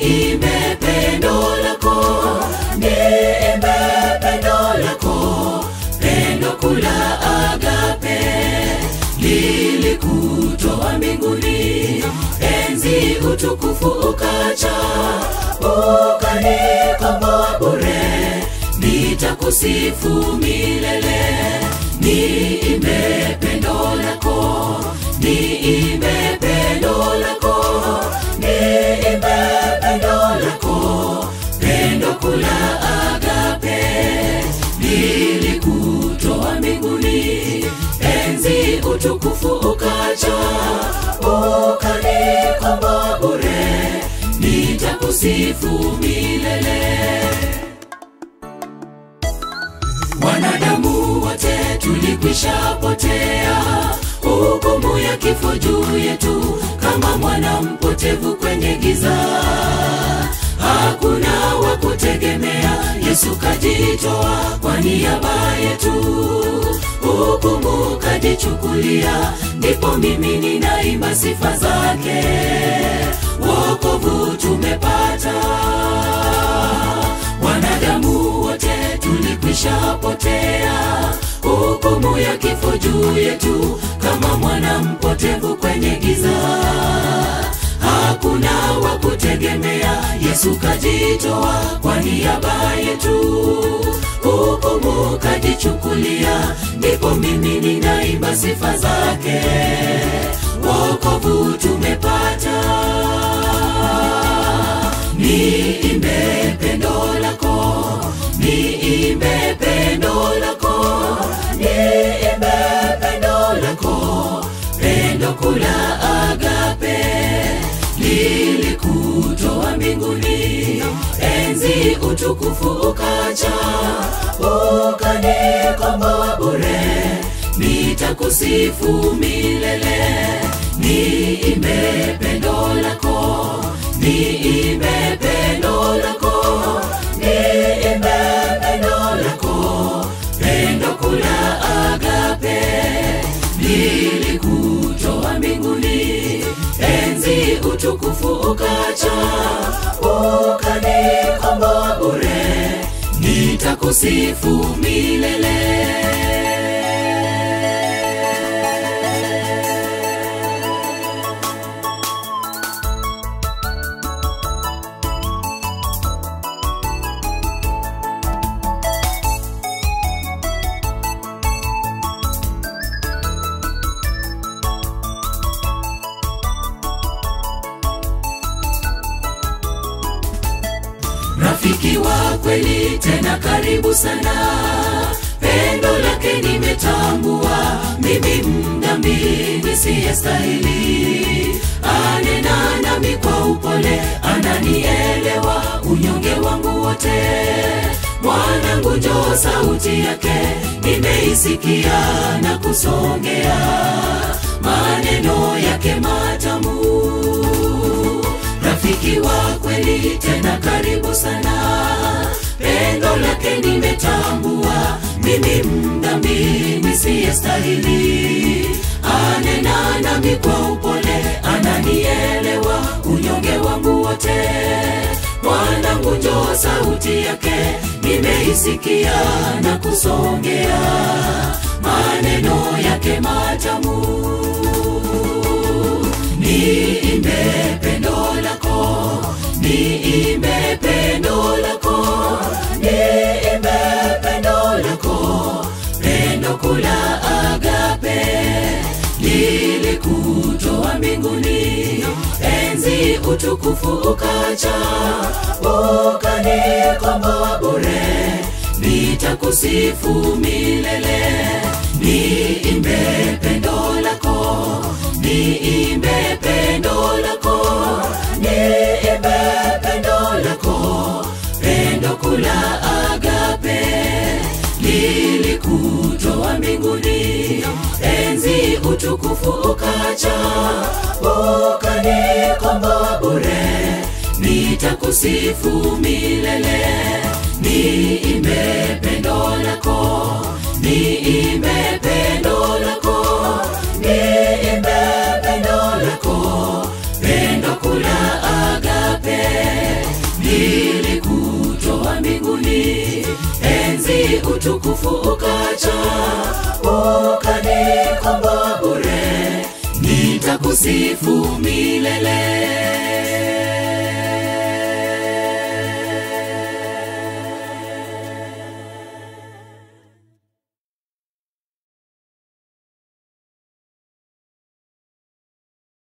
niimbe pendo lako niimbe pendo lako pendo kula agape lilikutoa mbinguni enzi utukufu ukacha ukanikomboa bure nitakusifu milele niimbe pendo lako niimbe pendo lako niimbe pendo lako pendo kula agape lilikutoa mbinguni enzi utukufu ukacha ukanikomboa bure nitakusifu milele wanadamu wote tulikwisha potea hukumu ya kifo juu yetu kama mwana mpotevu kwenye giza hakuna wa kutegemea yesu kajitoa kwa niaba yetu hukumu kajichukulia ndipo mimi ninaimba sifa zake wokovu tumepata wanadamu wote tulikwisha potea hukumu ya kifo juu yetu kama mwana mpotevu kwenye giza hakuna wa kutegemea yesu kajitoa kwa niaba yetu hukumu kajichukulia ndipo mimi ninaimba sifa zake wokovu tumepata niimbe pendo lako niimbe pendo lako niimbe pendo lako pendo kula agape lilikutoa mbinguni enzi utukufu ukacha ukanikomboa bure nitakusifu milele niimbe pendo lako niimbe pendo lako niimbe pendo lako pendo kula agape lilikutoa mbinguni enzi utukufu ukacha ukanikomboa bure nitakusifu milele rafiki wa kweli tena karibu sana pendo lake nimetambua mimi mdhambi nisiyestahili anena nami kwa upole ananielewa unyonge wangu wote mwanangu njoo sauti yake nimeisikia na kusongea maneno yake matamu rafiki wa kweli tena karibu sana pendo lake nimetambua mimi mdhambi nisiyestahili anena nami kwa upole ananielewa unyonge wangu wote mwanangu njoo sauti yake nimeisikia na kusongea maneno yake matamu niimbe pendo lako niimbe pendo lako niimbe pendo lako pendo kula agape lilikutoa mbinguni enzi utukufu ukacha ukanikomboa bure nitakusifu milele niimbe pendo lako niimbe pendo lako niimbe pendo lako pendo kula agape lilikutoa mbinguni enzi utukufu ukacha ukanikomboa bure nitakusifu milele niimbe pendo lako niimbe pendo lako niimbe pendo lako pendo kula agape ukanikomboa bure nitakusifu milele